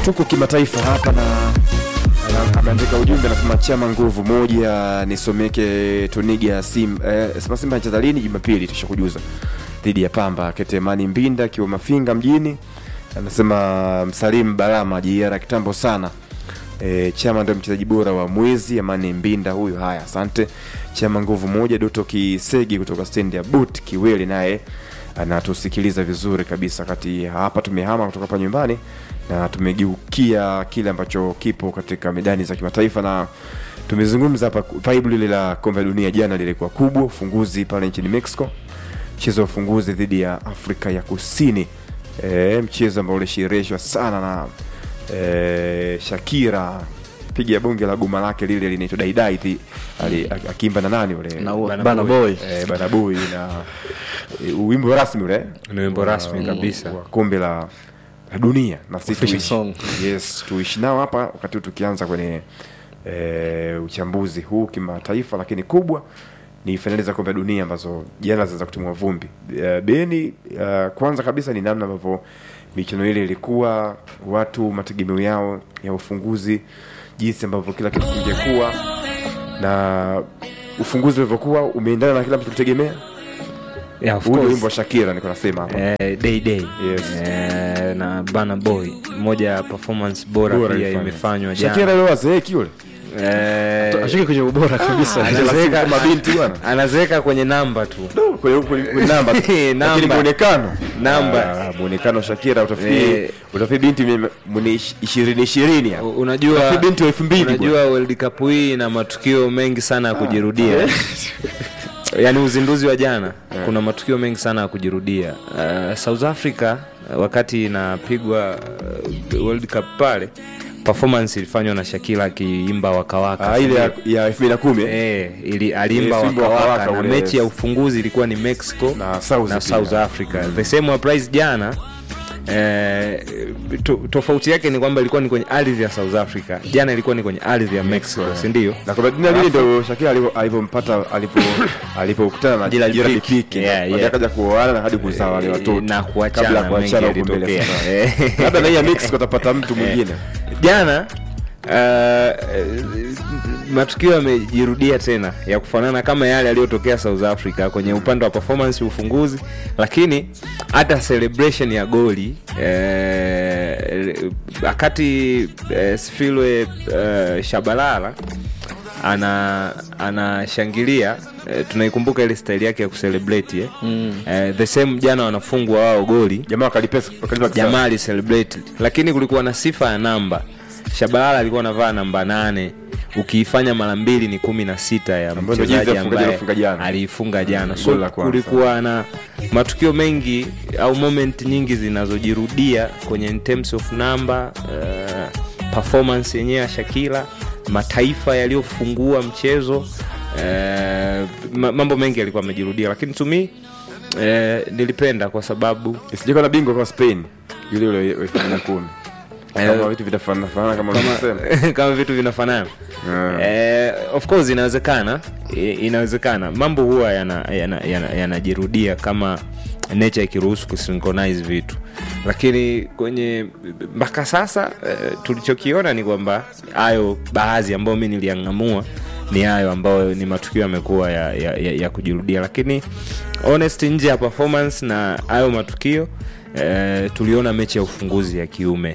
tuko kimataifa hapa na ana- ameandika ujumbe anasema chama nguvu moja nisomeke tuniga sim eh, sema simba anacheza lini jumapili tushakujuza dhidi ya pamba ketemani mbinda akiwa mafinga mjini anasema msalimu barama jiera kitambo sana E, chama ndio mchezaji bora wa mwezi amani mbinda huyu haya asante chama nguvu moja doto kisegi kutoka stendi ya but kiweli naye anatusikiliza vizuri kabisa kati hapa tumehama kutoka hapa nyumbani na tumegeukia kile ambacho kipo katika medani za kimataifa na tumezungumza hapa vibe lile la kombe la dunia jana lilikuwa kubwa ufunguzi pale nchini mexico mchezo wa ufunguzi dhidi ya afrika ya kusini e, mchezo ambao ulishereheshwa sana na e, shakira piga bonge la goma lake lile linaitwa daidai thi- ali- akiimba na nani ule Na u- Bana Bana Boy. Boy. eh, Banabui na eh, wimbo rasmi ule Ni wimbo wa- rasmi kabisa. wa kombe la, la dunia na sisi Official tuishi- song. yes tuishi nao hapa wakati huu tukianza kwenye eh, uchambuzi huu kimataifa lakini kubwa ni fainali za kombe la dunia ambazo jana zinaweza kutimua vumbi uh, beni uh, kwanza kabisa ni namna ambavyo michuano ile ilikuwa watu mategemeo yao ya ufunguzi jinsi ambavyo kila kitu kingekuwa na ufunguzi ulivyokuwa umeendana na kila mtu tulitegemea Yeah, of huu ndio course. wimbo wa shakira niko nasema hapa Eh, day day Yes. eh, na bana boy moja ya performance bora, Bora pia ilifanya. imefanywa shakira jana leo azeeki yule eh, ashike kwenye ubora kabisa anazeeka kama binti bwana. anazeeka kwenye namba tu kwenye kwenye- kwenye namba tu. Namba. lakini muonekano Namba. Ah, muonekano Shakira utafikiri Eh. utafikiri binti mwenye- mwenye ish- ishirini ishirini hapo. U- unajua Utafikiri binti wa elfu mbili unajua world cup hii na matukio mengi sana ya kujirudia yaani uzinduzi wa jana kuna matukio mengi sana ya kujirudia uh, south africa uh, wakati inapigwa uh, world cup pale performance ilifanywa na shakila akiimba wakawaka Ah, ile ya- ya elfu mbili na kumi eh? Eh, ili alimba Yes, wimbo wa wakawaka Waka na ule, mechi ya yes. ufunguzi ilikuwa ni mexico Na South na pia. south africa the same applies jana Eh, to, tofauti yake ni kwamba ilikuwa ni kwenye ardhi ya south africa jana ilikuwa ni kwenye ardhi ya mexico sindio na kwa dunia lile ndio Shakira alipo- alipompata alipo alipokutana na Gerald Gerald Pique. Pique Yeah, na yeah. baadaye akaja kuoana na hadi kuzaa wale watoto na kuachana, kabla ya kuachana mengi huko mbele yalitokea. sasa. Eh. labda na hii ya Mexico atapata mtu mwingine jana uh, matukio yamejirudia tena ya kufanana kama yale yaliyotokea south africa kwenye upande wa performance ufunguzi lakini hata celebration ya goli eh, wakati eh, sifilwe eh, shabalala ana anashangilia eh, tunaikumbuka ile staili yake ya kucelebrate eh. mm. eh, the same jana wanafungwa wao goli jamaa wakalipesa wakalipa kisasi. jamaa alicelebrate lakini kulikuwa na sifa ya namba shabalala alikuwa anavaa namba nane ukiifanya mara mbili ni kumi na sita ya Ambayo ndio jinsi mchezaji ya ufungaji ambaye aliofunga jana. aliifunga jana Goli so la kwanza. kulikuwa na matukio mengi au moment nyingi zinazojirudia kwenye in terms of number uh, performance yenyewe ya shakila mataifa yaliyofungua mchezo uh, ma- mambo mengi yalikuwa amejirudia lakini tumi uh, nilipenda kwa sababu isijekuwa na bingwa kama Spain yule yule wa elfu mbili na kumi Eh, kama vitu vitafanana fanana kama ulivyosema kama vitu vinafanana Yeah. eh, of course inawezekana I- inawezekana mambo huwa yanajirudia yana, yana, yanajirudia kama nature ikiruhusu kusynchronize vitu lakini kwenye mpaka sasa eh, tulichokiona ni kwamba hayo baadhi ambayo mi niliangamua ni hayo ambayo ni matukio yamekuwa ya, ya, ya, ya kujirudia lakini honest nje ya performance na hayo matukio eh, tuliona mechi ya ufunguzi ya kiume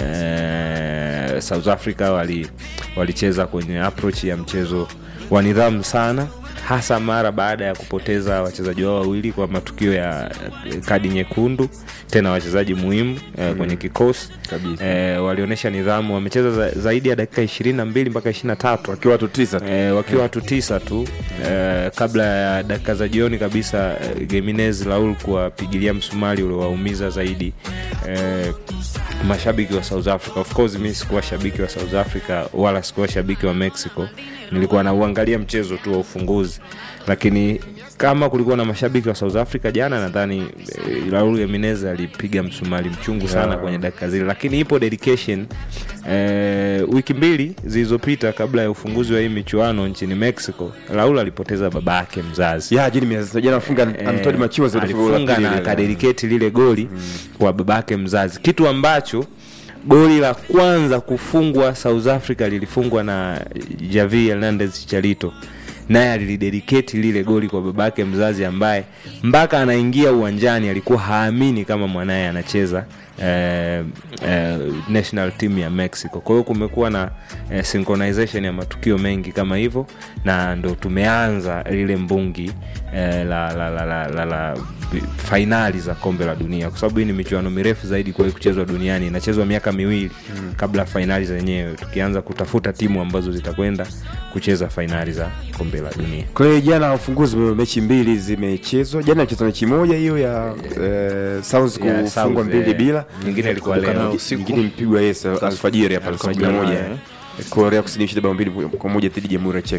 eh, south africa wali walicheza kwenye approach ya mchezo wa nidhamu sana hasa mara baada ya kupoteza wachezaji wao wawili kwa matukio ya eh, kadi nyekundu tena wachezaji muhimu eh, kwenye kikosi Kabisa. eh, walionyesha nidhamu wamecheza za, zaidi ya dakika ishirini na mbili mpaka ishiri na tatu wakiwa watu tisa tu e, wakiwa watu tisa tu e, kabla ya dakika za jioni kabisa e, Gimenez Raul kuwapigilia msumari uliowaumiza zaidi e, mashabiki wa South Africa. Of course mi sikuwa shabiki wa South Africa wala sikuwa shabiki wa Mexico, nilikuwa nauangalia mchezo tu wa ufunguzi, lakini kama kulikuwa na mashabiki wa South Africa jana, nadhani e, Raul Gimenez alipiga msumari mchungu sana Yeah. kwenye dakika zile, lakini ipo dedication eh, wiki mbili zilizopita kabla ya ufunguzi wa hii michuano nchini Mexico, Raul alipoteza baba yake mzazi ya jini miezi jana afunga Eh, Antonio Machiwa alifunga na akadediketi lile goli kwa babake mzazi kitu ambacho goli la kwanza kufungwa south africa lilifungwa na javi hernandez charito naye alilidediketi lile goli kwa babake mzazi ambaye mpaka anaingia uwanjani alikuwa haamini kama mwanaye anacheza eh, eh, national team ya mexico kwa hiyo kumekuwa na eh, synchronization ya matukio mengi kama hivyo na ndo tumeanza lile mbungi eh, la, la, la, la, la, la fainali za kombe la dunia kwa sababu hii ni michuano mirefu zaidi kuwahi kuchezwa duniani inachezwa miaka miwili mm. kabla ya fainali zenyewe tukianza kutafuta timu ambazo zitakwenda kucheza fainali za kombe la dunia kwa hiyo jana ufunguzi mechi mbili zimechezwa jana acheza mechi moja hiyo ya eh, South Ya kufungwa South, mbili eh, bila nyingine ilikuwa Kumbuka leo. na Usiku. nyingine mpigwa yes alfajiri hapa saa kumi na moja eh. Korea Kusini ishinda bao mbili kwa moja dhidi ya Jamhuri ya Czech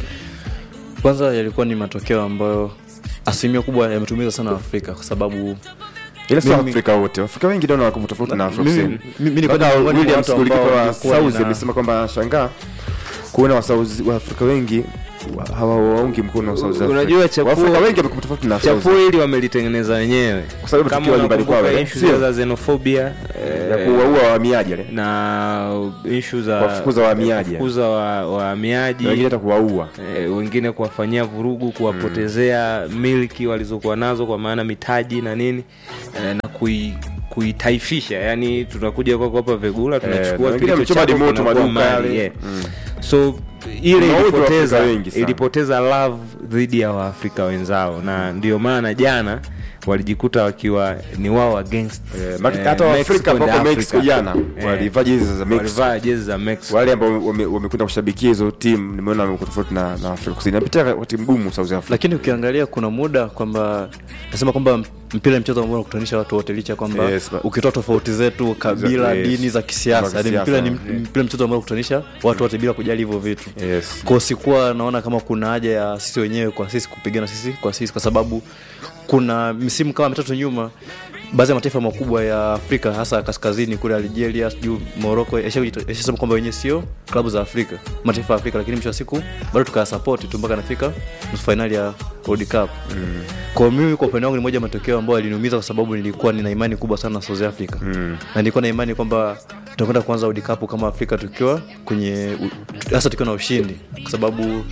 kwanza yalikuwa ni matokeo ambayo asilimia kubwa yametumiza sana afrika kwa sababu ila sio Mimi- Afrika wote Afrika wengi ndio wako tofauti na Afrika Mimi- Kusini mimi ni Mpaka kwenda miongoni mwa Williams watu ambao golikipa wa walikuwa South nina- amesema kwamba anashangaa kuona wa South- wa Afrika wengi wa- hawawaungi mkono wa South Africa. Unajua chapuo- Waafrika wengi wamekuwa tofauti na South chapuo hili wamelitengeneza wenyewe Kwa sababu kama tukiwa nyumbani unakumbuka kwao, eh? issue Sio? za xenophobia ya eh, kuwaua wahamiaji wale na ishu za Kuwafukuza wahamiaji. kuwafukuza wa- wahamiaji Na wengine hata kuwaua eh, wengine kuwafanyia vurugu kuwapotezea milki walizokuwa nazo kwa maana mitaji na nini eh, na kui kuitaifisha yani tunakuja kwako hapa vegula na tunachukua wengine kilicho wamechoma chako hadi moto kinakuwa maduka mali, yale. yeah. Mm. so ile Kuna wengi ilipoteza Waafrika wengi sana. ilipoteza love dhidi ya waafrika wenzao na ndio maana jana walijikuta wakiwa ni wao against Eh, maki- eh, hata Mexico Waafrika and ambao Africa. Mexico jana Eh, walivaa jezi za Mexico walivaa jezi za Mexico wale ambao wame- wamekwenda kushabikia hizo timu nimeona wamekuwa tofauti na, na Afrika Kusini napitia wakati mgumu South Africa lakini ukiangalia kuna muda kwamba nasema kwamba mpira ni mchezo ambao unakutanisha watu wote licha ya kwamba Yes, but- ukitoa tofauti zetu kabila Yes. dini za kisiasa Za yani kisiasa, mpira ni yeah. mpira ni mchezo ambao unakutanisha watu wote bila kujali hivyo vitu yes. kwa sikuwa naona kama kuna haja ya sisi wenyewe kwa sisi kupigana sisi kwa sisi kwa sababu kuna misimu kama mitatu nyuma baadhi ya mataifa makubwa ya afrika hasa kaskazini kule algeria sijuu moroko yashasema kwamba wenyewe sio klabu za afrika mataifa ya afrika lakini mwisho wa siku bado tukayasapoti tu mpaka nafika nusu fainali ya world cup mm. kwa mimi kwa upande wangu ni moja ya matokeo ambayo aliniumiza kwa sababu nilikuwa nina imani kubwa sana na south africa mm. na nilikuwa na imani kwamba tutakwenda kuanza world cup kama afrika tukiwa kwenye u- hasa tukiwa na ushindi kwa sababu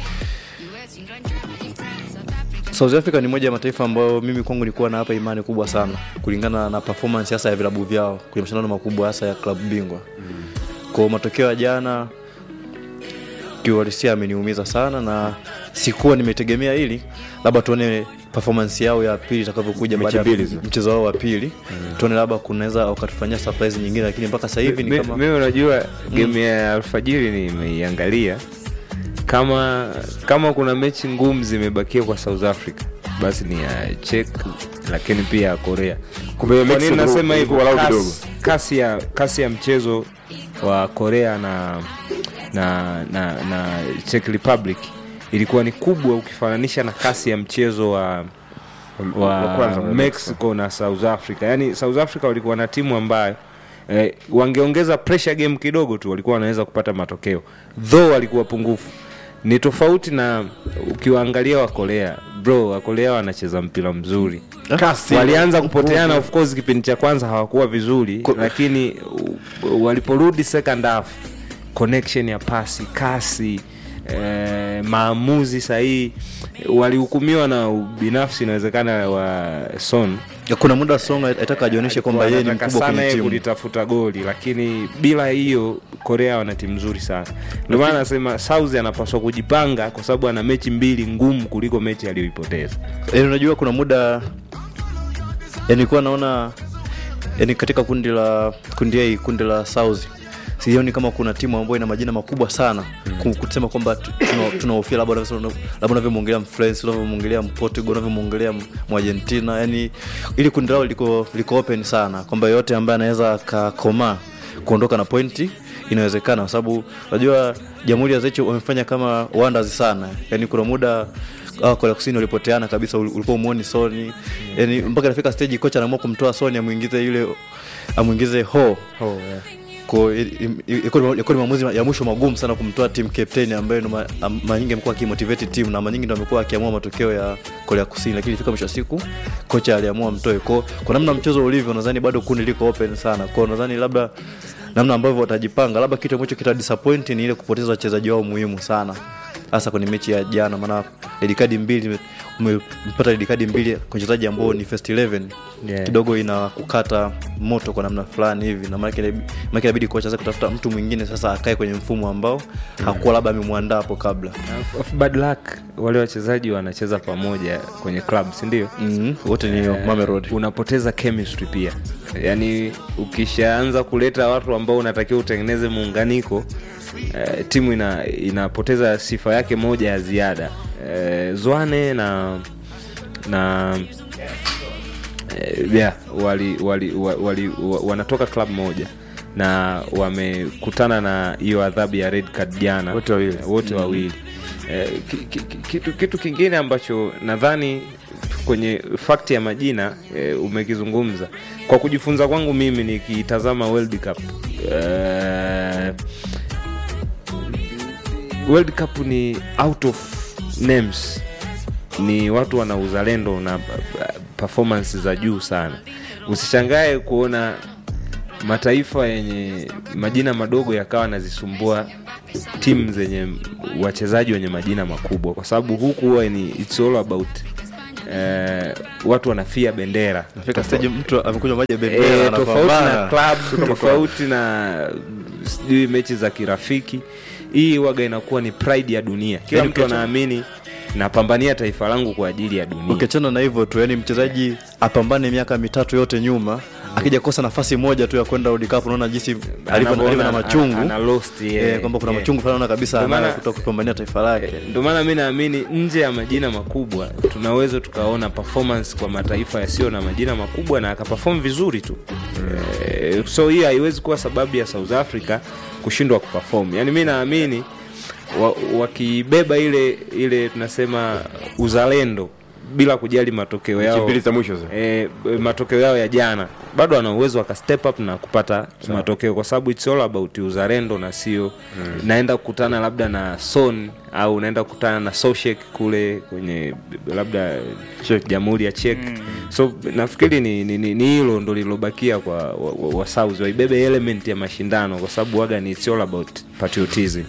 South Africa ni moja ya mataifa ambayo mimi kwangu nilikuwa na hapa imani kubwa sana kulingana na performance hasa ya vilabu vyao kwenye mashindano makubwa hasa ya klabu bingwa. Mm. Kwa matokeo ya jana kiuhalisia ameniumiza sana na sikuwa nimetegemea hili, labda tuone performance yao ya pili itakavyokuja Mechi baada ya mbili zile. mchezo wao wa pili mm. tuone labda kunaweza wakatufanyia surprise nyingine, lakini mpaka sasa hivi ni Mi- kama mimi unajua game ya alfajiri nimeiangalia kama kama kuna mechi ngumu zimebakia kwa south africa basi ni ya chek lakini pia ya korea Kumbe kwa Mexico nini ndo nasema hivyo ilikuwa walau kidogo. kasi, kasi, ya, kasi ya mchezo wa korea na na na, na czech republic ilikuwa ni kubwa ukifananisha na kasi ya mchezo wa wa Wa kwanza wa mexico na south africa yaani south africa walikuwa na timu ambayo eh, wangeongeza pressure game kidogo tu walikuwa wanaweza kupata matokeo though walikuwa pungufu ni tofauti na ukiwaangalia wakorea bro wakorea wanacheza mpira mzuri Kasi. walianza kupoteana of course kipindi cha kwanza hawakuwa vizuri lakini u- waliporudi second half connection ya pasi kasi eh, maamuzi sahihi walihukumiwa na ubinafsi inawezekana wa son kuna muda Song aitaka ajionyeshe kwamba yeye ni Wanataka mkubwa sana kwenye yeye timu. kulitafuta goli lakini bila hiyo korea wana timu nzuri sana ndio maana nasema south anapaswa kujipanga kwa sababu ana mechi mbili ngumu kuliko mechi aliyoipoteza yani unajua kuna muda yani kuwa naona yani katika kundi la kundi A kundi la South sioni kama kuna timu ambayo ina majina makubwa sana mm. kusema kwamba tu- tuna- tunahofia labda unavyosema- labda unavyomwongelea mfrance unavyomwongelea mportugal unavyomwongelea mwargentina yani ili kundi lao liko, liko open sana kwamba yoyote ambaye anaweza akakomaa kuondoka na pointi inawezekana kwa sababu unajua jamhuri ya zecho wamefanya kama wonders sana yani kuna muda hawa korea kusini walipoteana kabisa ul- ulikuwa umuoni soni yani mpaka nafika stage kocha anaamua kumtoa soni amwingize yule amwingize ho oh, yeah. Kwa- i- i- ilikuwa ni- ilikuwa ni maamuzi ya mwisho magumu sana kumtoa team captain ambaye ndo ma- am- mara nyingi amekuwa akimotivate team na mara nyingi ndo amekuwa akiamua matokeo ya Korea Kusini, lakini ifika mwisho wa siku kocha aliamua mtoe. Kwa kwa namna mchezo ulivyo, nadhani bado kundi liko open sana. Kwa nadhani labda namna ambavyo watajipanga labda kitu ambacho kita disappoint ni ile kupoteza wachezaji wao muhimu sana hasa kwenye mechi ya jana maana red card mbili umepata red card mbili kwa wachezaji ambao ni first 11 Yeah. kidogo ina kukata moto kwa namna fulani hivi na maana maana inabidi kocha sasa kutafuta mtu mwingine sasa akae kwenye mfumo ambao hakuwa labda amemwandaa hapo kabla Of bad luck wale wachezaji wanacheza pamoja kwenye club sindio mm wote ni Mamelodi unapoteza chemistry pia yaani ukishaanza kuleta watu ambao unatakiwa utengeneze muunganiko eh, timu ina, inapoteza sifa yake moja ya ziada eh, zwane na na eh, yeah, wali, wali, wali, wali, wa- wanatoka club moja na wamekutana na hiyo adhabu ya red card jana Wote wawili. wote wawili eh, ki, ki, ki- kitu, kitu kingine ambacho nadhani kwenye fakti ya majina eh, umekizungumza kwa kujifunza kwangu mimi nikitazama world cup eh, world cup ni out of names ni watu wana uzalendo na uh, performance za juu sana usishangae kuona mataifa yenye majina madogo yakawa nazisumbua timu zenye wachezaji wenye majina makubwa kwa sababu huku huwa ni it's all about eh, watu wanafia bendera nafika stage mtu amekunywa maji ya bendera Eh, tofauti na anapambana. club tofauti na sijui mechi za kirafiki hii waga inakuwa ni pride ya dunia kila Yaani mtu ukiacha- anaamini napambania taifa langu kwa ajili ya dunia ukiachana na hivyo tu yani mchezaji apambane miaka mitatu yote nyuma akija kosa nafasi moja tu ya kwenda World Cup unaona jinsi alivyo Anavyoona alivyo na ana- machungu ana lost, yeah, eh, kwamba kuna yeah. machungu fulani unaona kabisa Ndio maana- anayo kutoka kupambania taifa lake ndio maana mi naamini nje ya majina makubwa tunaweza tukaona performance kwa mataifa yasiyo na majina makubwa na akaperform vizuri tu eh, so hii haiwezi kuwa sababu ya south africa kushindwa kuperform yaani mi naamini wa- wakibeba ile ile tunasema uzalendo bila kujali matokeo Mechi yao mbili za mwisho za. e, matokeo yao ya jana bado wana uwezo waka step up na kupata matokeo kwa sababu it's all about uzalendo na sio mm. naenda kukutana labda na son au naenda kukutana na soshek kule kwenye labda Czech. jamhuri ya chek mm. so nafikiri ni ni- ni- ni hilo ndo lilobakia kwa wa, wa, wa South. waibebe element ya mashindano kwa sababu waga ni it's all about patriotism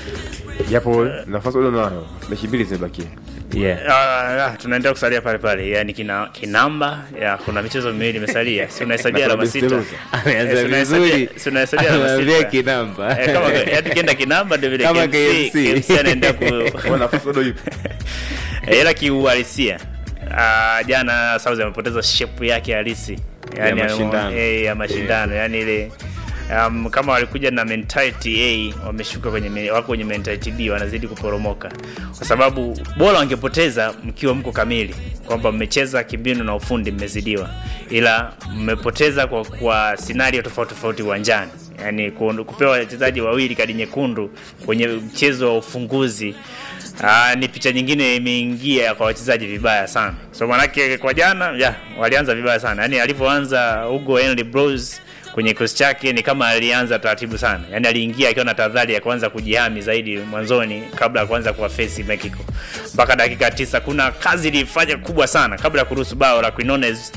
japo nafasi bado nayo mechi mbili zimebakia yeah. Ah, ah, tunaendelea kusalia pale pale yani kina, kinamba ya kuna michezo miwili imesalia si unahesabia alama sita ameanza Eh, si unahesabia- vizuri si unahesabia alama Anaambia sita. kinamba Eh, kama yani kienda kinamba ndio vile Kama KMC, KMC. KMC anaendelea ku Kwa nafasi bado ipo Eh, ila kiuhalisia uh, jana South amepoteza shape yake halisi yani, Ya mashindano. eh, ya mashindano yani ile um, kama walikuja na mentality A wameshuka kwenye me- wako kwenye mentality B wanazidi kuporomoka kwa sababu bora wangepoteza mkiwa mko kamili kwamba mmecheza kimbinu na ufundi mmezidiwa ila mmepoteza kwa, kwa scenario tofauti tofauti uwanjani yani ku- kupewa wachezaji wawili kadi nyekundu kwenye mchezo wa ufunguzi Aa, ni picha nyingine imeingia kwa wachezaji vibaya sana so manake kwa jana ya walianza vibaya sana yani alivyoanza Hugo Henry Bros kwenye kikosi chake ni kama alianza taratibu sana yani aliingia akiwa na tahadhari ya kuanza kujihami zaidi mwanzoni kabla ya kuanza kuwafesi Mexico mpaka dakika tisa kuna kazi ilifanya kubwa sana kabla ya kuruhusu bao la Quinones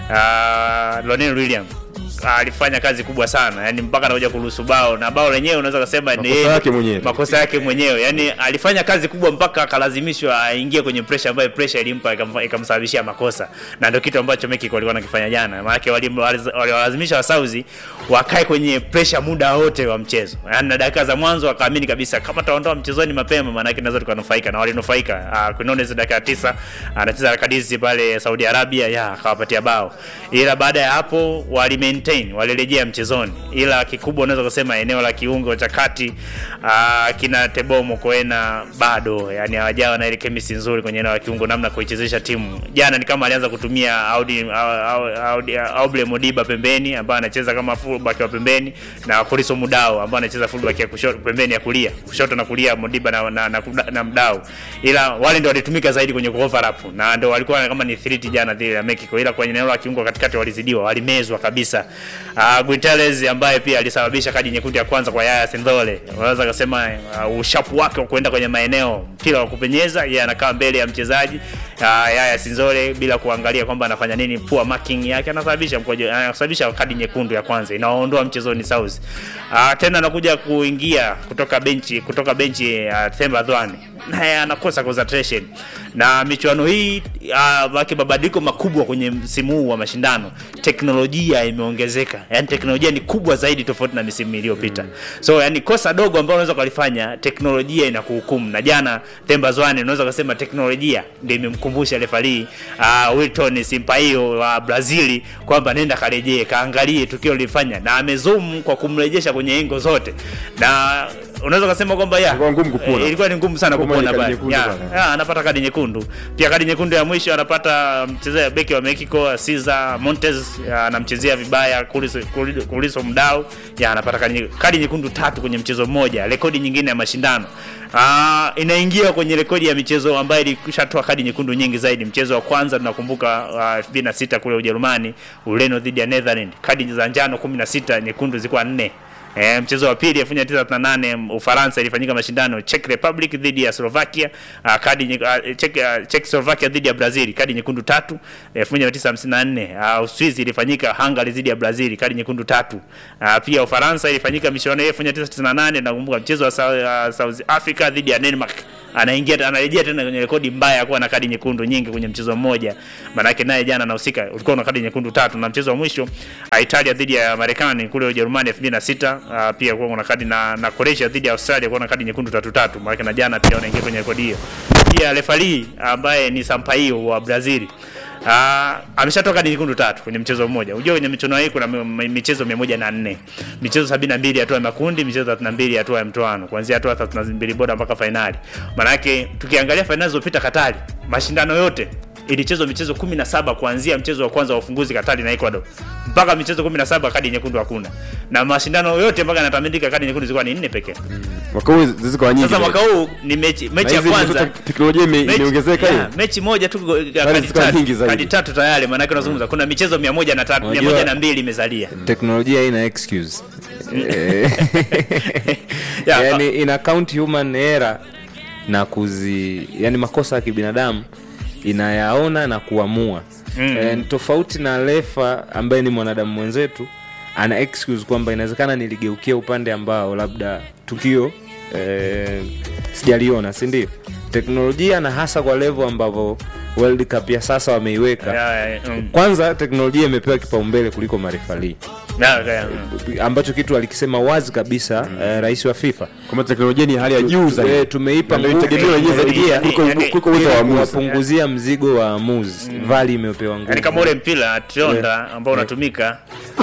uh, Lionel William alifanya kazi kubwa sana yani mpaka anakuja kuruhusu bao na bao lenyewe unaweza kusema ni Makosa yeye- yake mwenyewe. makosa yake mwenyewe yani alifanya kazi kubwa mpaka akalazimishwa aingie kwenye pressure ambayo pressure ilimpa ikamfa- ikamsababishia makosa na ndio kitu ambacho Mexico walikuwa nakifanya jana maanake walim- waliz- waliwalazimisha wasauzi wakae kwenye pressure muda wote wa mchezo yani na dakika za mwanzo wakaamini kabisa kama taondoa mchezoni mapema maanake naweza tukanufaika na walinufaika uh, Quinones dakika ya tisa anacheza rakadisi pale Saudi Arabia ya akawapatia bao ila baada ya hapo wali maintain walirejea mchezoni ila kikubwa unaweza kusema eneo la kiungo cha kati uh, kina Teboho Mokoena bado yani hawajawa na ile chemistry nzuri kwenye eneo la kiungo namna kuichezesha timu jana ni kama alianza kutumia Audi, Audi, Audi, Auble Modiba pembeni ambaye anacheza kama fullback wa pembeni na Kuriso Mudao ambaye anacheza fullback ya kushoto pembeni ya kulia kushoto na kulia Modiba na, na, na, na, na Mdao ila wale ndio walitumika zaidi kwenye overlap na ndio walikuwa kama ni threat jana dhidi ya Mexico ila kwenye eneo la kiungo katikati walizidiwa walimezwa kabisa uh, Guiteres ambaye pia alisababisha kadi nyekundu ya kwanza kwa Yaya Sindole unaweza kusema uh, ushapu wake wa kuenda kwenye maeneo mpira wa kupenyeza yeye anakaa mbele ya mchezaji Yaya Sinzole bila kuangalia kwamba anafanya nini, poor marking yake anasababisha mkojo, anasababisha kadi nyekundu ya kwanza inawaondoa mchezoni South. Uh, tena anakuja kuingia kutoka benchi kutoka benchi ya uh, Themba Dwani naye anakosa concentration na michuano hii uh, wake mabadiliko makubwa kwenye msimu huu wa mashindano, teknolojia imeongezeka, yani teknolojia ni kubwa zaidi tofauti na misimu iliyopita mm. So yani kosa dogo ambalo unaweza kulifanya teknolojia inakuhukumu, na jana Themba Zwane unaweza kusema teknolojia ndio imemkumbusha refari uh, Wilton Sampaio wa Brazili kwamba nenda karejee kaangalie tukio lilifanya, na amezoom kwa kumrejesha kwenye engo zote, na unaweza kusema kwamba ya Ilikuwa ngumu kupona. eh, ilikuwa ni ngumu sana Kwa maana kupona kadi pale. nyekundu Ya, pale. ya, anapata kadi nyekundu pia. Kadi nyekundu ya mwisho anapata mchezaji beki wa Mexico Cesar Montes, ya, anamchezea vibaya Kuliso, Kuliso, Kuliso Mdau, ya anapata kadi, nye- kadi nyekundu tatu kwenye mchezo mmoja, rekodi nyingine ya mashindano. Ah, inaingia kwenye rekodi ya michezo ambayo ilishatoa kadi nyekundu nyingi zaidi. Mchezo wa kwanza tunakumbuka uh, 2006 kule Ujerumani, Ureno dhidi ya Netherlands, kadi za njano 16, nyekundu zilikuwa nne. E, mchezo wa pili 1938 Ufaransa ilifanyika mashindano Czech Republic dhidi ya Slovakia, uh, kadi nye, uh, Czech, uh, Czech Slovakia dhidi ya Brazil, kadi nyekundu tatu. 1954 uh, Uswizi ilifanyika Hungary dhidi ya Brazil, kadi nyekundu tatu. Uh, pia Ufaransa ilifanyika michuano hiyo 1998 nakumbuka mchezo wa South, uh, South Africa dhidi ya Denmark anaingia anarejea tena kwenye rekodi mbaya ya kuwa na kadi nyekundu nyingi kwenye mchezo mmoja. Maanake naye jana anahusika, ulikuwa na kadi nyekundu tatu, na mchezo wa mwisho uh, Italia dhidi ya Marekani kule Ujerumani 2006 uh, pia kuwa kuna kadi na, na Croatia dhidi ya Australia kuwa na kadi nyekundu tatu tatu. Maanake na jana pia wanaingia kwenye rekodi hiyo. Pia refari ambaye ni Sampaio wa Brazil Uh, ameshatoka kadi nyekundu tatu kwenye mchezo mmoja. Unajua kwenye michuano hii kuna mi- mi- michezo 104. Michezo 72 hatua ya makundi, michezo 32 hatua ya mtoano, kuanzia hatua 32 bora mpaka fainali. Maana yake tukiangalia fainali zilizopita Katari, mashindano yote ilichezwa michezo 17 kuanzia mchezo wa kwanza wa ufunguzi Katari na Ecuador mpaka michezo 17 kadi nyekundu hakuna. Na mashindano yote mpaka yanatamindika kadi nyekundu zilikuwa ni nne pekee. mwaka huu ziko nyingi Sasa zaidi. mwaka huu ni mechi Na mechi ya hizi kwanza ndizo teknolojia ime- Mechi- imeongezeka hiyo yeah, mechi moja tu go- ya Bali kadi zikawa tatu, nyingi zaidi. kadi tatu tayari, maanake unazungumza kuna michezo mia moja na tatu mia Unajua- moja na mbili imezalia. teknolojia haina excuse Eh, Ya, yani ina count human error na kuzi yani makosa ya kibinadamu inayaona na kuamua Mm. Eh, ni tofauti na lefa ambaye ni mwanadamu mwenzetu ana excuse kwamba inawezekana niligeukia upande ambao labda tukio eh, sijaliona si ndio teknolojia na hasa kwa levo ambavyo world cup ya sasa wameiweka ya, ya, mm. kwanza teknolojia imepewa kipaumbele kuliko marefalii Ya, ya, mm. ambacho kitu alikisema wazi kabisa eh, rais wa FIFA kwamba teknolojia ni hali ya juu Eh, zaidi tumeipa Na ndio nguvu itegemewa yenyewe zaidi teknolojia kuliko- yani- kuliko uwezo wa ili waamuzi kuwapunguzia mzigo wa waamuzi vali imepewa nguvu Yaani kama ule mpira trionda ambao unatumika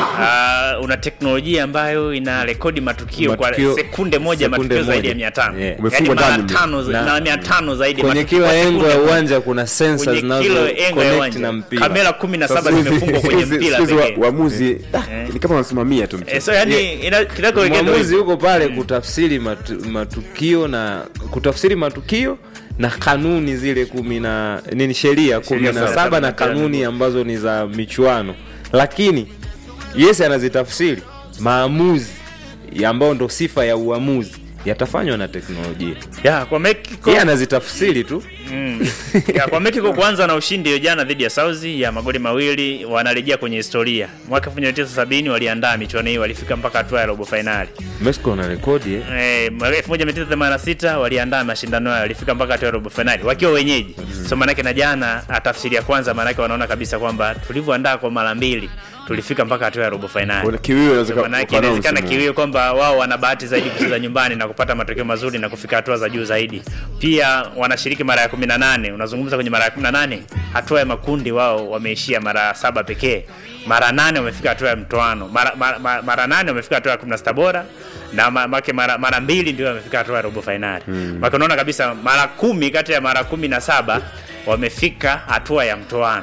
uh, una teknolojia ambayo ina rekodi matukio, Matukio- kwa sekunde moja sekunde matukio zaidi ya moja. mia tano Yeah. yani Umefungwa mara ndani. tano za- Na- na mia tano zaidi ya kwenye matukio kila kwa engo sekunde ya moja. uwanja kuna sensors kwenye zinazo kila engo ya connect uwanja na mpira kamera kumi na saba Sasa hivi- zimefungwa kwenye siku hizi- mpira siku hizi wa- pekee waamuzi ah, ni kama wanasimamia tu Eh, mchezo. so yani ina- kinachoelekea ndio mwamuzi hivyo. yuko pale kutafsiri matu, matukio na kutafsiri matukio na kanuni zile kumi na nini sheria kumi na saba saba na na tano. kanuni ambazo ni za michuano lakini yes anazitafsiri maamuzi ya ambao ndo sifa ya uamuzi yatafanywa na teknolojia ya kwa Mexico yeye anazitafsiri tu Mm. ya, kwa Mexico kuanza na ushindi hiyo jana dhidi ya Saudi ya magoli mawili, wanarejea kwenye historia. Mwaka 1970 waliandaa michuano hii, walifika mpaka hatua ya robo finali. mexico na rekodi eh? Eh, mwaka 1986 waliandaa mashindano hayo, walifika mpaka hatua ya robo finali wakiwa wenyeji. So manake na jana ah, tafsiri ya kwanza, manake wanaona kabisa kwamba tulivyoandaa kwa mara mbili tulifika mpaka hatua ya robo finali. Kuna kiwio inaweza ka- Manake ukaanza inawezekana msimu huu. kiwio kwamba wao wana bahati zaidi kucheza nyumbani na kupata matokeo mazuri na kufika hatua za juu zaidi. Pia wanashiriki mara ya 18. Unazungumza kwenye mara ya 18, hatua ya makundi wao wameishia mara saba pekee. Mara nane wamefika hatua ya mtoano. Mara, mara, mara, mara nane wamefika hatua ya 16 bora na ma- make mara, mara mbili ndio wamefika hatua ya robo finali. Hmm. Maka unaona kabisa mara kumi kati ya mara kumi na saba wamefika hatua ya mtoano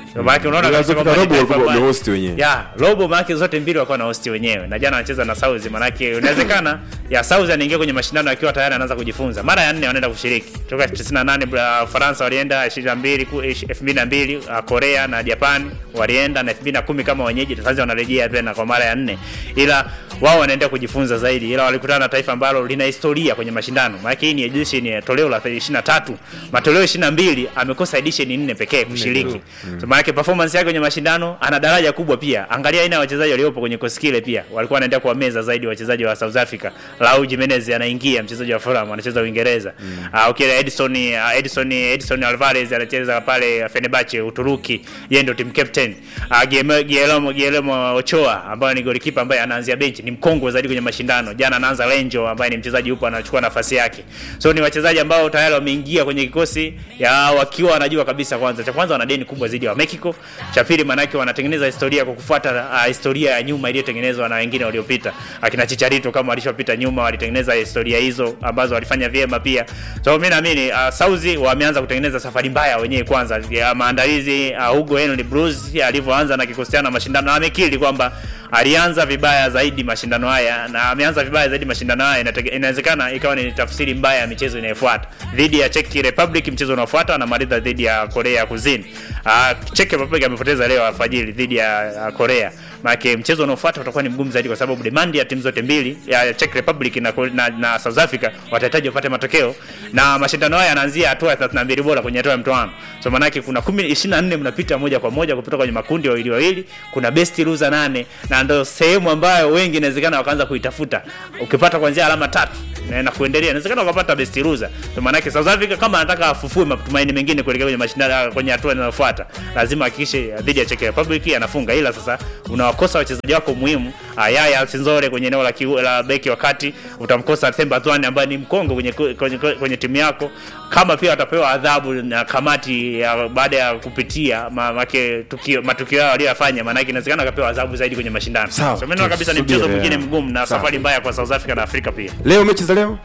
maana unaona kabisa Zilizofika kwamba ni robo taifa walikuwa ambalo- wamehost wenyewe. ya robo maanake zote mbili wakuwa na hosti wenyewe na jana wanacheza na South maanake inawezekana ya South anaingia kwenye mashindano akiwa tayari anaanza kujifunza mara ya nne wanaenda kushiriki toka 98 bra- Faransa walienda 22 ku- 2002 uh, Korea na Japan walienda na 2010 kama wenyeji sasa wanarejea tena kwa mara ya nne ila wao wanaenda kujifunza zaidi ila walikutana na taifa ambalo lina historia kwenye mashindano maana hii ni edition ya toleo la 23 matoleo 22 amekosa edition nne pekee kushiriki so, maana yake performance yake kwenye mashindano ana daraja kubwa pia angalia aina ya wachezaji waliopo kwenye kosi kile pia walikuwa wanaenda kuwameza zaidi wachezaji wa South Africa Raul Jimenez anaingia mchezaji wa Fulham anacheza Uingereza ah okay Edison ah, Edison Edison Alvarez anacheza pale Fenerbahce Uturuki yeye ndio team captain ah Guillermo Guillermo Guillermo Ochoa ambaye ni golikipa ambaye anaanzia benchi ni mkongwe zaidi kwenye mashindano jana anaanza Lenjo ambaye ni mchezaji yupo anachukua nafasi yake so ni wachezaji ambao tayari wameingia kwenye kikosi ya wakiwa wanajua kabisa kwanza cha kwanza wana deni kubwa zaidi ya Mexico cha pili manake wanatengeneza historia kwa kufuata uh, historia ya nyuma iliyotengenezwa na wengine waliopita akina Chicharito kama walishopita nyuma walitengeneza historia hizo ambazo walifanya vyema pia so mimi naamini uh, Sauzi wameanza kutengeneza safari mbaya wenyewe kwanza ya maandalizi uh, Hugo Henry Bruce alivyoanza na kikosi chao na mashindano na amekiri kwamba alianza vibaya zaidi mashindano haya na ameanza vibaya zaidi mashindano haya Inatege- inawezekana ikawa ni tafsiri mbaya ya michezo inayofuata dhidi ya Czech Republic mchezo unaofuata anamaliza dhidi ya Korea Kusini uh, Czech Republic amepoteza leo alfajiri dhidi ya uh, Korea maana mchezo unaofuata utakuwa ni mgumu zaidi kwa sababu demand ya timu zote mbili ya Czech Republic na, na, na South Africa watahitaji wapate matokeo na mashindano haya yanaanzia hatua ya 32 bora kwenye hatua ya mtoano so maana yake kuna 10 24 mnapita moja kwa moja kupita kwenye makundi wawili wawili kuna best loser nane na ndio sehemu ambayo wengi inawezekana wakaanza kuitafuta ukipata kuanzia alama tatu na na kuendelea inawezekana ukapata best loser so maana yake South Africa kama anataka afufue matumaini mengine kuelekea kwenye mashindano kwenye hatua inayofuata lazima hakikishe dhidi ya Czech Republic anafunga ila sasa unawakosa wachezaji wako muhimu Ayaya Sinzore kwenye eneo la, kiu- la beki wakati utamkosa Themba Zwane ambaye ni mkongo kwenye, kwenye, kwenye timu yako kama pia watapewa adhabu na kamati ya baada ya kupitia ma, make, tukio, matukio yao waliyofanya maanake inawezekana akapewa adhabu zaidi kwenye mashindano Sawa, so mimi naona kabisa ni mchezo tusubiri, mwingine ya. mgumu na Sawa. safari mbaya kwa South Africa na Afrika pia leo mechi za leo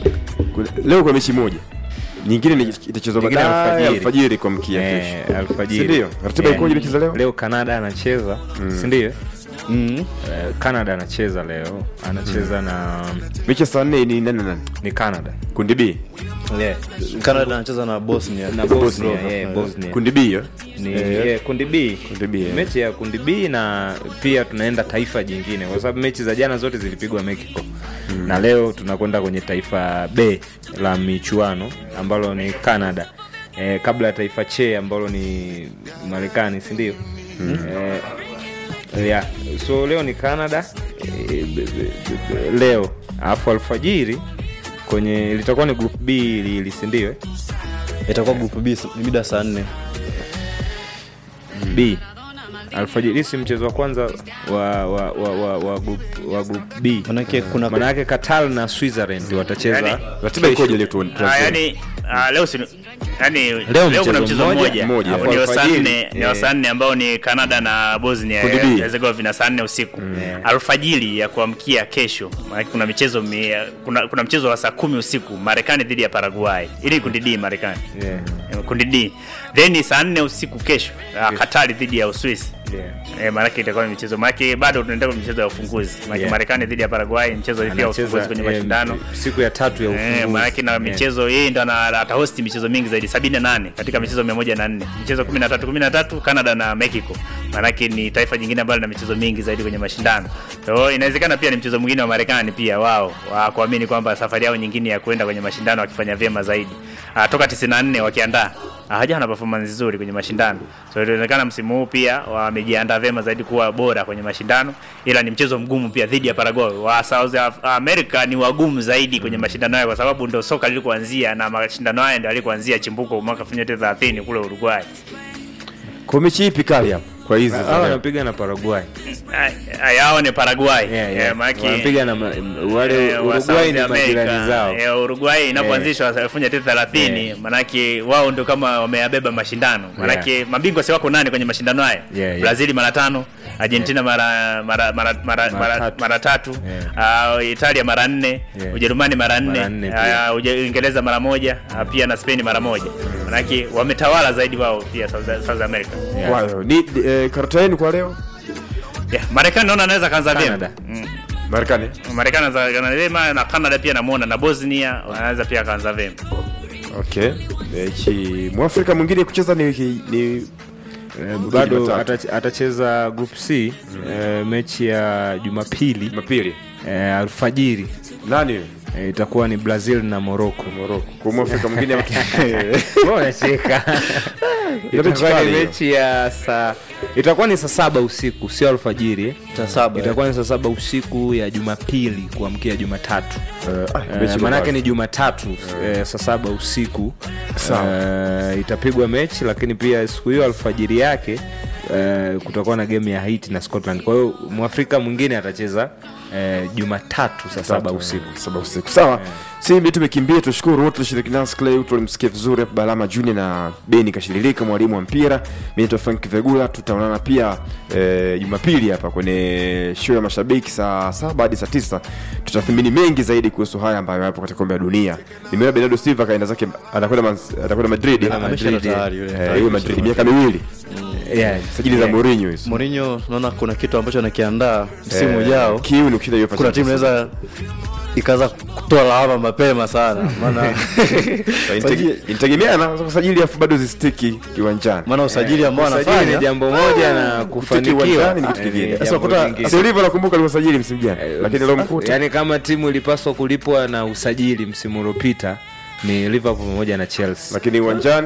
Kuna- leo kwa mechi moja nyingine ni- itachezwa Nyingine baadaye alfajiri. alfajiri kwa mkia Eh, kesho alfajiri. Si ndio? Ratiba Eh, ikoje mechi za leo? leo canada anacheza si ndio mm. Eh, canada anacheza leo anacheza na mechi ya saa nne ni nani na nani ni canada kundi b yeah. Canada anacheza na Bosnia na bosnia, yeah, bosnia. kundi b hiyo ni Eh, yeah, kundi b Kundi B, yeah. mechi ya kundi b na pia tunaenda taifa jingine kwa sababu mechi za jana zote zilipigwa mexico na leo tunakwenda kwenye taifa b la michuano ambalo ni canada eh, kabla ya taifa che ambalo ni marekani sindio eh, yeah. so leo ni canada eh, b- b- b- leo alafu alfajiri kwenye litakuwa ni group b hili sindio eh? itakuwa group B s- mida saa nne b alfajiri si mchezo wa kwanza wa wa wa wa, wa, group, wa group b manake kuna manake qatar na switzerland watacheza Yani, ratiba ikoje leo tu Ah, yani ah, leo si yani leo, mchezo kuna mchezo mmoja, mmoja mmoja. Hapo ndio saa Alfajiri, nne ni wa eh. saa nne ambao ni Canada na Bosnia Kundi B. Herzegovina saa nne usiku alfajiri ya kuamkia kesho maana kuna michezo mi, kuna, kuna mchezo wa saa kumi usiku Marekani dhidi ya Paraguay ili ni kundi D Marekani yeah. kundi D then saa nne usiku kesho uh, Katari dhidi ya Uswisi Yeah. Eh, maanake itakuwa ni michezo maanake bado tunaenda kwenye michezo ya ufunguzi maanake Yeah. Marekani dhidi ya Paraguay mchezo pia wa ufunguzi kwenye eh, mashindano siku ya tatu ya Eh, ufunguzi maanake na Yeah. michezo yeye ndo ana- atahosti michezo mingi zaidi 78 katika michezo 104 michezo 13 13 Canada na Mexico maanake ni taifa jingine ambalo lina michezo mingi zaidi kwenye mashindano so inawezekana pia ni mchezo mwingine wa Marekani pia wao wa kuamini kwamba safari yao nyingine ya kwenda kwenye mashindano wakifanya vyema zaidi Ah, toka 94 wakiandaa hawajawa na performance nzuri kwenye mashindano so inaonekana msimu huu pia wamejiandaa vyema zaidi kuwa bora kwenye mashindano ila ni mchezo mgumu pia dhidi ya Paraguay wa South Af- America ni wagumu zaidi kwenye mashindano hayo kwa sababu ndo soka lilikuanzia na mashindano haya ndio alikuanzia chimbuko mwaka 1930 kule Uruguay kwa mechi ipi kali hapo kwa hizi za hawa leo? wanapiga na paraguay Ay- yao ni Paraguay yeah, Eh, yeah. maanake- wanapiga na ma- wale Eh, wa uruguay South ni America. majirani zao Eh, Uruguay inapoanzishwa elfu moja tisa thelathini manake wao ndio kama wameyabeba mashindano manake mabingwa si wako nane kwenye mashindano haya Yeah, yeah. Brazil mara tano argentina mara mara mara mara, Mara mara, tatu. mara tatu Yeah. uh, italia mara nne Yeah. ujerumani mara Mara nne nne pia. uh, Uje- uingereza mara moja uh, pia na spain mara moja manake wametawala zaidi wao pia south, south america Yeah. Kwa hiyo, ni eh, karata yenu kwa leo yeah, marekani naona anaweza kaanza vyema Canada. mm. Marekani marekani anaweza kaanza vyema na canada pia namuona na bosnia wanaweza pia kaanza vyema okay mechi mwafrika mwingine kucheza ni wiki ni Eh, bado Jumatatu. atach- atacheza group c eh, mechi ya jumapili Jumapili eh, alfajiri nani huyo? eh, itakuwa ni brazil na morocco Morocco kwa mwafrika mwingine ama- unacheka Ile mechi itakuwa kali ni hiyo. mechi ya saa itakuwa ni saa saba usiku sio alfajiri eh. Saa saba, itakuwa ni saa saba usiku ya jumapili kuamkia jumatatu Eh, ah, Eh, mechi maanake mbaya. ni jumatatu eh, saa saba usiku eh, itapigwa mechi lakini pia siku hiyo alfajiri yake eh, kutakuwa na game ya haiti na scotland kwa hiyo mwafrika mwingine atacheza eh, jumatatu saa saba usiku saba usiku sawa simbi tumekimbia tushukuru wote tulishiriki nasi clay tulimsikia vizuri hapa balama junior na beni kashirilika mwalimu wa mpira mi naitwa frank vegula tutaonana pia eh, jumapili hapa kwenye show ya mashabiki saa saba hadi saa tisa tutathimini mengi zaidi kuhusu haya ambayo yapo katika kombe la dunia nimeona bernardo silva kaenda zake anakwenda Man- anakwenda madrid Ah, ameshaenda Madrid, tayari yule. eh, Tayari yule madrid miaka miwili yeah. sajili za Mourinho hizo Mourinho naona kuna kitu ambacho anakiandaa msimu ujao. kiu ni kushinda UEFA Kuna timu Champions inaweza ikaanza kutoa lawama mapema sana, maana League. Inategemeana unaweza kusajili afu bado zistiki kiwanjani maana usajili ambao Usajili ni anafanya jambo moja na Kutiki kufanikiwa uwanjani ni kitu eh, kingine. ni Sasa jambo unakuta- lingine. sio hivyo nakumbuka alivyosajili msimu jana lakini leo mkuta yani kama timu ilipaswa kulipwa na usajili msimu uliopita ni liverpool pamoja na chelsea lakini uwanjani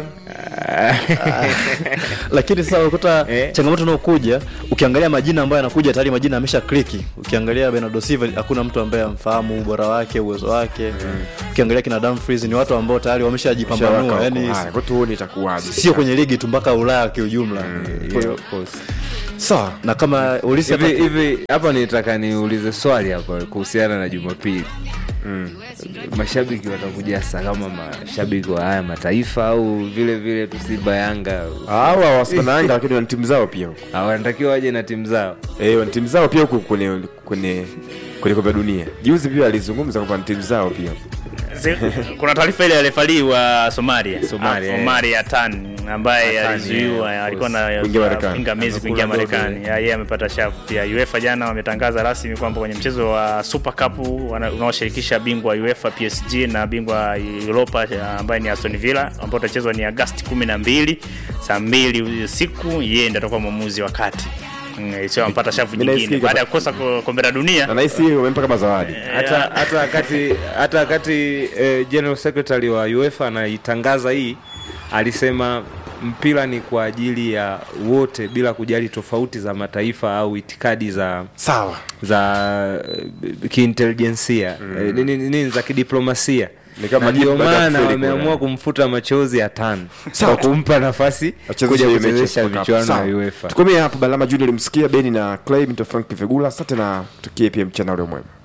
lakini sasa unakuta Eh. changamoto inayokuja ukiangalia majina ambayo yanakuja tayari majina amesha kliki ukiangalia Bernardo Silva hakuna mtu ambaye amfahamu ubora wake uwezo wake ukiangalia kina Dumfries ni watu ambao tayari wameshajipambanua yani kwa tuone itakuwaje sio kwenye ligi tu mpaka Ulaya kiujumla Kwa hiyo- sawa na kama ulisi hivi hivi hapa nitaka niulize swali hapa kuhusiana na jumapili mashabiki watakuja sasa kama mashabiki wa haya mataifa au vile vile tu Simba Yanga hawa wasipana Yanga lakini wana timu zao pia huko Ah, wanatakiwa waje na timu zao eh wana timu zao pia huko kwenye kwenye kwenye kombe la dunia juzi pia alizungumza kwamba wana timu zao pia Zi- kuna taarifa ile ya refari wa Somalia Somalia, Ah, eh. Omari Atan ambaye Atan, alizuiwa yeah, of alikuwa na Kuingia Marekani. pingamizi kuingia Amekula dogo, Marekani Ya, yeye amepata shavu pia UEFA jana wametangaza rasmi kwamba kwenye mchezo wa Super Cup wana- unaoshirikisha bingwa wa UEFA PSG na bingwa wa Europa ya, ambaye ni Aston Villa ambao utachezwa ni Agosti 12 saa mbili usiku yeye ndiye atakuwa mwamuzi wa kati Mm, sio ampata shavu Mimi nyingine naisikia baada ya kukosa ko- kombe la dunia na nahisi wamempa kama zawadi hata hata wakati hata wakati eh, general secretary wa UEFA anaitangaza hii alisema mpira ni kwa ajili ya wote bila kujali tofauti za mataifa au itikadi za sawa za eh, kiintelijensia eh, nini nini za kidiplomasia Ni kama Na ndio jibu baada ya maana kufeli wameamua kule. kumfuta machozi ya tano Sawa. kwa kumpa nafasi Achezeshe kuja hiyo mechi ya kuchezesha Super Cup. michuano Sawa. ya UEFA tukomee hapo balama junior limsikia beni na clay mito frank vegula asante na tukie pia mchana ule mwema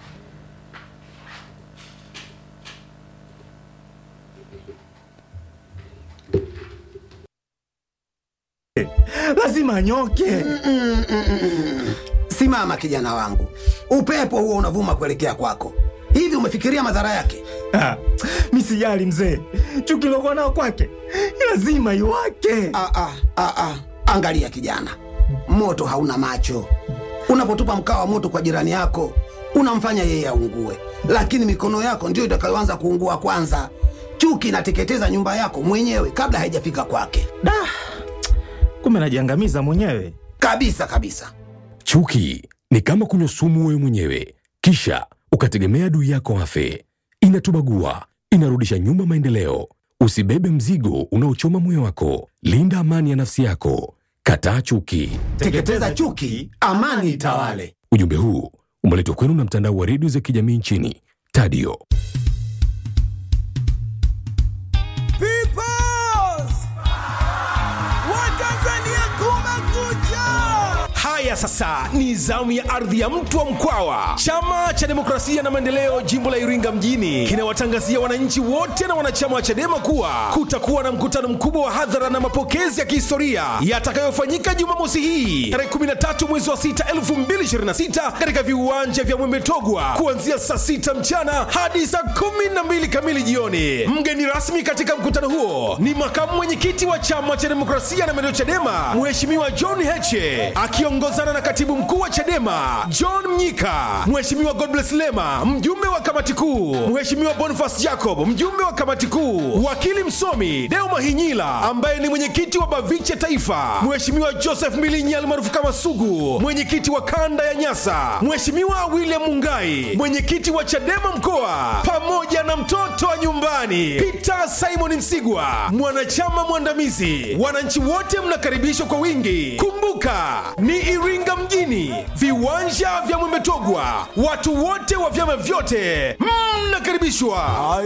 lazima anyoke Simama kijana wangu, upepo huo unavuma kuelekea kwako. Hivi umefikiria madhara yake? Ah, mi sijali mzee chuki lokuwa nao kwake lazima iwake Ah, ah, ah, ah. Angalia kijana, moto hauna macho. Unapotupa mkaa wa moto kwa jirani yako, unamfanya yeye aungue, lakini mikono yako ndiyo itakayoanza kuungua kwanza. Chuki inateketeza nyumba yako mwenyewe kabla haijafika kwake, da kumbe najiangamiza mwenyewe kabisa kabisa. Chuki ni kama kunywa sumu wewe mwenyewe, kisha ukategemea adui yako afe. Inatubagua, inarudisha nyuma maendeleo. Usibebe mzigo unaochoma moyo wako. Linda amani ya nafsi yako. Kataa chuki. Teketeza chuki, amani itawale. Ujumbe huu umeletwa kwenu na mtandao wa redio za kijamii nchini Tadio. Peoples! Watanzania kumekucha! Haya Haya sasa, ni zamu ya ardhi ya mtu wa Mkwawa. Chama cha Demokrasia na Maendeleo jimbo la Iringa mjini kinawatangazia wananchi wote na wanachama wa CHADEMA kuwa kutakuwa na mkutano mkubwa wa hadhara na mapokezi ya kihistoria yatakayofanyika Jumamosi hii tarehe 13 mwezi wa 6 2026 katika viwanja vya Mwemetogwa kuanzia saa 6 mchana hadi saa 12 kamili jioni. Mgeni rasmi katika mkutano huo ni makamu mwenyekiti wa chama cha Demokrasia na Maendeleo CHADEMA Mheshimiwa John Heche akiongozana na katibu mkuu wa CHADEMA John Mnyika, Mheshimiwa Godbless Lema mjumbe wa kamati kuu, Mheshimiwa Boniface Jacob mjumbe wa kamati kuu, wakili msomi Deo Mahinyila ambaye ni mwenyekiti wa BAVICHE Taifa, Mheshimiwa Joseph Milinyi almaarufu kama Sugu mwenyekiti wa kanda ya Nyasa, Mheshimiwa William Mungai mwenyekiti wa CHADEMA mkoa, pamoja na mtoto wa nyumbani Peter Simon Msigwa mwanachama mwandamizi. Wananchi wote mnakaribishwa kwa wingi. Kumbuka ni Iringa mjini, viwanja vya Mwemetogwa. Watu wote wa vyama vyote mnakaribishwa.